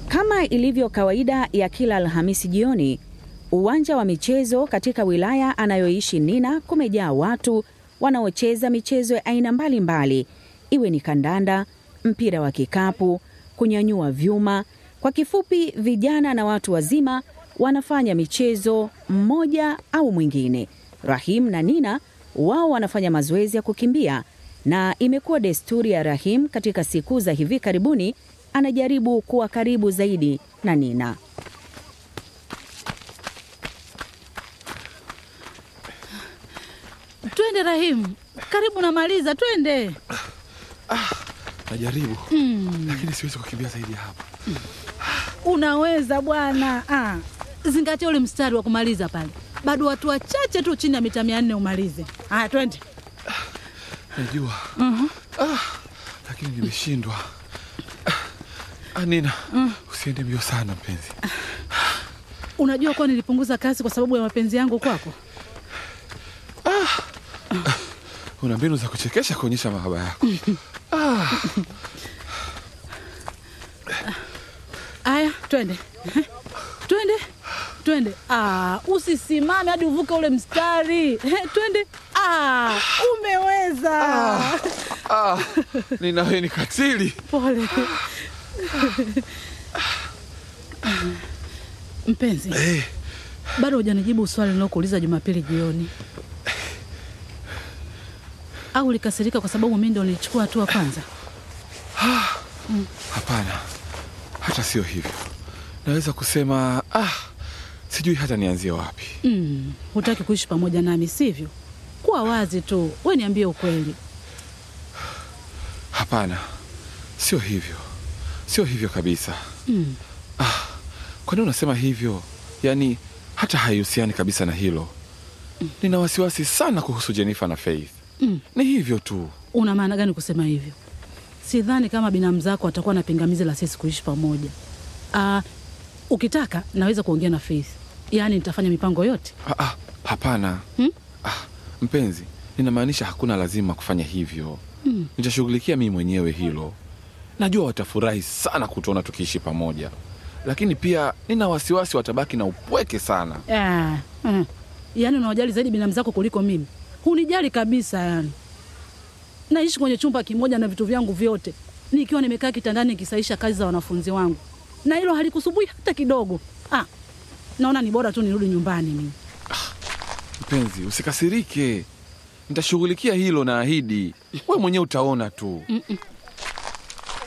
Kama ilivyo kawaida ya kila Alhamisi jioni, uwanja wa michezo katika wilaya anayoishi Nina kumejaa watu wanaocheza michezo ya aina mbalimbali, iwe ni kandanda, mpira wa kikapu, kunyanyua vyuma. Kwa kifupi, vijana na watu wazima wanafanya michezo mmoja au mwingine. Rahim na Nina wao wanafanya mazoezi ya kukimbia, na imekuwa desturi ya Rahim katika siku za hivi karibuni anajaribu kuwa karibu zaidi na Nina. Twende Rahimu, karibu namaliza, twende. Najaribu lakini siwezi kukimbia zaidi ya hapa. Unaweza bwana. Ah, zingatia ule mstari wa kumaliza pale, bado watu wachache tu chini ya mita mia nne umalize. Haya, twende. Najua ah, lakini nimeshindwa. Ah, Nina, usiende mbio sana mpenzi. Unajua kuwa nilipunguza kasi kwa sababu ya mapenzi yangu kwako. Una mbinu za kuchekesha kuonyesha mahaba yako. Haya, twende twende twende. Ah, usisimame hadi uvuke ule mstari. Eh, twende. Ah, umeweza. Ah, Nina, wewe ni katili. Pole mpenzi, Eh, bado hujanijibu swali nilokuuliza Jumapili jioni. Au ulikasirika kwa sababu mimi ndio nilichukua hatua kwanza? hapana, hata sio hivyo. Naweza kusema ah, sijui hata nianzie wapi. Mm, hutaki kuishi pamoja nami sivyo? Kuwa wazi tu, we niambie ukweli. Hapana, sio hivyo, sio hivyo kabisa. Mm. Kwa nini unasema hivyo? Yaani hata haihusiani kabisa na hilo. Nina wasiwasi sana kuhusu Jennifer na Faith. Mm. Ni hivyo tu. Una maana gani kusema hivyo? Sidhani kama binamu zako watakuwa na pingamizi la sisi kuishi pamoja. Ah, ukitaka naweza kuongea na Faith, yaani nitafanya mipango yote. Ah, ah, hapana. Hmm? Ah, mpenzi, ninamaanisha hakuna lazima kufanya hivyo. Nitashughulikia mimi mwenyewe hilo. Najua watafurahi sana kutuona tukiishi pamoja, lakini pia nina wasiwasi watabaki na upweke sana. Ah, mm. Yaani unawajali zaidi binamu zako kuliko mimi. Hunijali kabisa yani. Naishi kwenye chumba kimoja na vitu vyangu vyote, nikiwa nimekaa kitandani nikisaisha kazi za wanafunzi wangu, na hilo halikusumbui hata kidogo. Ah, naona ni bora tu nirudi nyumbani mimi. Mpenzi, usikasirike, nitashughulikia hilo, naahidi. We mwenyewe utaona tu. Mm-mm.